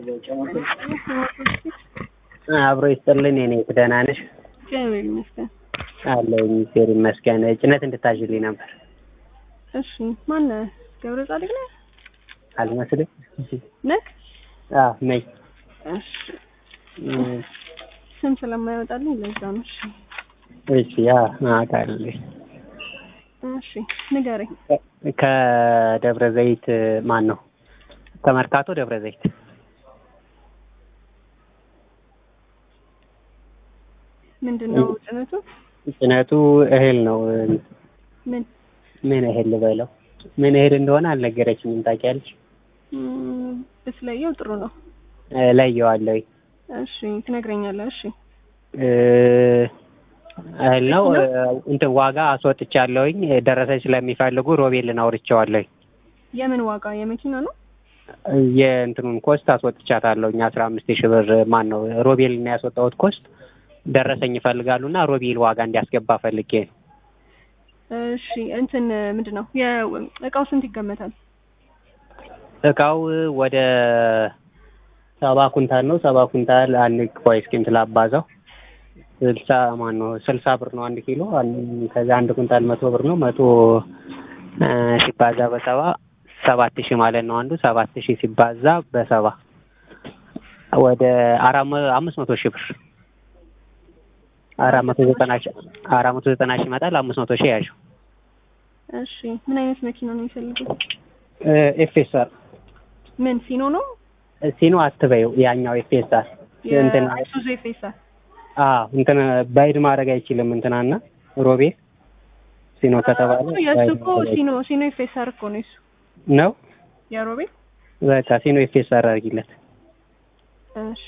አብሮ ይስጥልኝ። እኔ ደህና ነሽ? እግዚአብሔር ይመስገን። አለሁኝ እግዚአብሔር ይመስገን። ጭነት እንድታዥልኝ ነበር። እሺ ማነህ? ገብረ ጻድቅ ነህ? አልመስልም? ነህ? አዎ ነኝ። እሺ ስም ስለማይወጣልኝ ለዛ ነው። እሺ እሺ ያ አውቃለሁ። እሺ ንገረኝ። ከደብረ ዘይት ማን ነው? ከመርካቶ ደብረ ዘይት ምንድን ነው ጭነቱ? ጭነቱ እህል ነው። ምን ምን እህል ልበለው? ምን እህል እንደሆነ አልነገረችኝም። ታውቂያለሽ? ም፣ ብትለየው ጥሩ ነው። ለየዋለሁ። እሺ ትነግረኛለህ። እሺ እ፣ እህል ነው እንትን ዋጋ አስወጥቻለሁኝ። ደረሰኝ ስለሚፈልጉ ሮቤልን አውርቼዋለሁኝ። የምን ዋጋ? የመኪና ነው? የእንትኑን ኮስት አስወጥቻታለሁኝ አስራ አምስት ሺህ ብር ማን ነው ሮቤልን ያስወጣሁት ኮስት ደረሰኝ ይፈልጋሉ እና ሮቤል ዋጋ እንዲያስገባ ፈልጌ ነው። እሺ እንትን ምንድን ነው የእቃው ስንት ይገመታል? እቃው ወደ ሰባ ኩንታል ነው። ሰባ ኩንታል አንድ ቆይ እስኪ እንትን ላባዛው ስልሳ ማን ነው ስልሳ ብር ነው አንድ ኪሎ። አን- ከዛ አንድ ኩንታል መቶ ብር ነው። መቶ እ፣ ሲባዛ በሰባ ሰባት ሺህ ማለት ነው። አንዱ ሰባት ሺህ ሲባዛ በሰባ ወደ አራት መ- አምስት መቶ ሺህ ብር አራት መቶ ዘጠና ሺህ አራት መቶ ዘጠና ሺህ ይመጣል። አምስት መቶ ሺህ ያዥው። እሺ ምን አይነት መኪና ነው የሚፈልጉት? ኤፍኤስአር ምን ሲኖ ነው? ሲኖ አትበይው፣ ያኛው ኤፍኤስአር እንትን የአይሱዙ ኤፌሳር አዎ እንትን ባይድ ማድረግ አይችልም። እንትናና ሮቤል ሲኖ ከተባለ የእሱ ባይድ እኮ ማድረግ ሲኖ ሲኖ ኤፌሳር እኮ ነው የሱ ነው። የሮቤል በቃ ሲኖ ኤፍኤስአር አድርጊለት። እሺ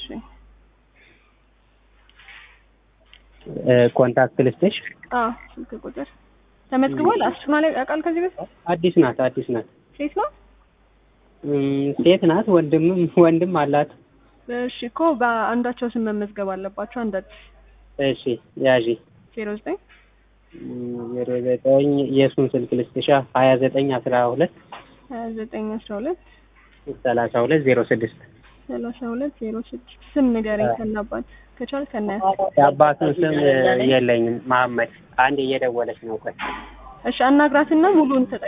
እ፣ ኮንታክት ልስጥሽ። አዎ ስልክ ቁጥር ተመዝግቧል። አስጭኗ ላይ ያውቃል ከዚህ በፊት አዲስ ናት፣ አዲስ ናት። ሴት ነው። እም፣ ሴት ናት። ወንድምም ወንድም አላት። እሺ እኮ በአንዳቸው ስም መመዝገብ አለባቸው። አንዳቸው እሺ ያዢ ዜሮ ዘጠኝ ዜሮ ዘጠኝ የእሱን ስልክ ልስጥሻ ሀያ ዘጠኝ አስራ ሁለት ሀያ ዘጠኝ አስራ ሁለት ሰላሳ ሁለት ዜሮ ስድስት ሰላሳ ሁለት ዜሮ ስድስት ስም ንገረኝ ከናባት ከቻል ከናያት የአባቱን ስም የለኝም። መሀመድ አንድ እየደወለች ነው። ቆይ እሺ አናግራትና ሙሉን ተጠቅ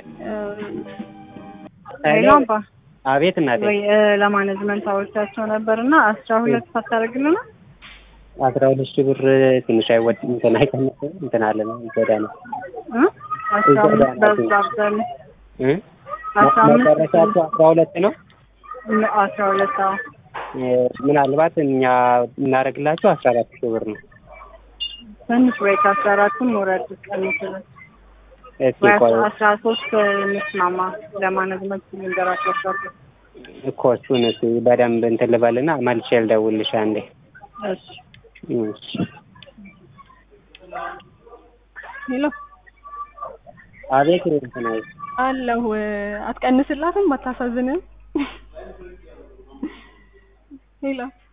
ሄሎ አባ አቤት እናቴ። ወይ እ፣ ለማኔጅመንት አውርቻቸው ነበር እና አስራ ሁለት ሳታደርግልና አስራ ሁለት ሺህ ብር ትንሽ አይወድ እንትን አይቀንስም እንትን አለ ነው ይጎዳ ነው እ? አስራ አምስት በዛብዘን እ? አስራ አምስት መጨረሻቸው አስራ ሁለት ነው። እ፣ አስራ ሁለት አዎ እ፣ ምናልባት እኛ እናደርግላቸው አስራ አራት ሺህ ብር ነው። ትንሽ ወይ ከአስራ አራቱን ወረድ ቀንስልን እስኪ ወይ ቆይ አስራ ሶስት እንስማማ ለማኔጅመንት ልንገራቸው ሰርቶ እኮ እሱን እስኪ በደንብ እንትን ልበልና መልሼ ልደውልልሽ አንዴ። እሺ እሺ። ሄሎ አቤት እንትን አይ አለሁ አትቀንስላትም አታሳዝንም ሄሎ